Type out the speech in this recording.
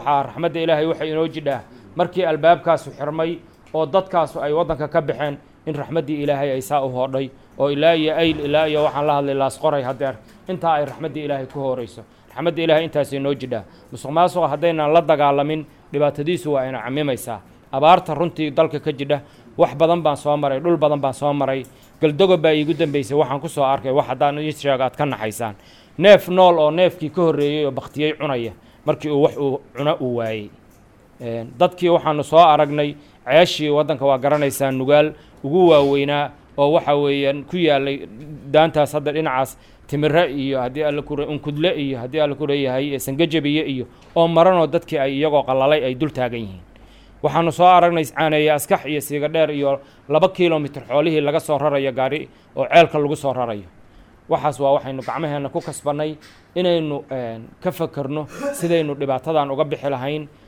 waxaa raxmadda ilaahay waxay inoo jidhaa markii albaabkaasu xirmay oo dadkaasu ay waddanka ka baxeen in raxmaddii ilaahay ay saa u hoodhay oo ilaa iyo ayl ilaa iyo waxaan la hadlay laasqoray hadeer intaa ay raxmaddii ilaahay ku hoorayso raxmadda ilaahay intaasay noo jidhaa musuq maasuqa haddaynan la dagaalamin dhibaatadiisu waa ina camimaysaa abaarta runtii dalka ka jidha wax badan baan soo maray dhul badan baan soo maray galdogob baa iigu dambeysay waxaan ku soo arkay wax haddaan ii sheego aad ka naxaysaan neef nool oo neefkii ka horreeyey oo baktiyey cunaya markii uu wax uu cuno uu waayey dadkii waxaanu soo aragnay ceeshii waddanka waa garanaysaa nugaal ugu waaweynaa oo waxa weeyaan ku yaalay daantaas hadda dhinacaas timire iyo haddii alla ku unkudle iyo haddii alla ku leeyahay sangajabiye iyo oo maranoo dadkii ay iyagoo qalalay ay dul taagan yihiin waxaanu soo aragnay caaneeye askax iyo siiga dheer iyo laba kilomitr xoolihii laga soo rarayo gaari oo ceelka lagu soo rarayo waxaas waa waxaynu gacmaheenna ku kasbannay inaynu ka fakerno sidaynu dhibaatadan uga bixi lahayn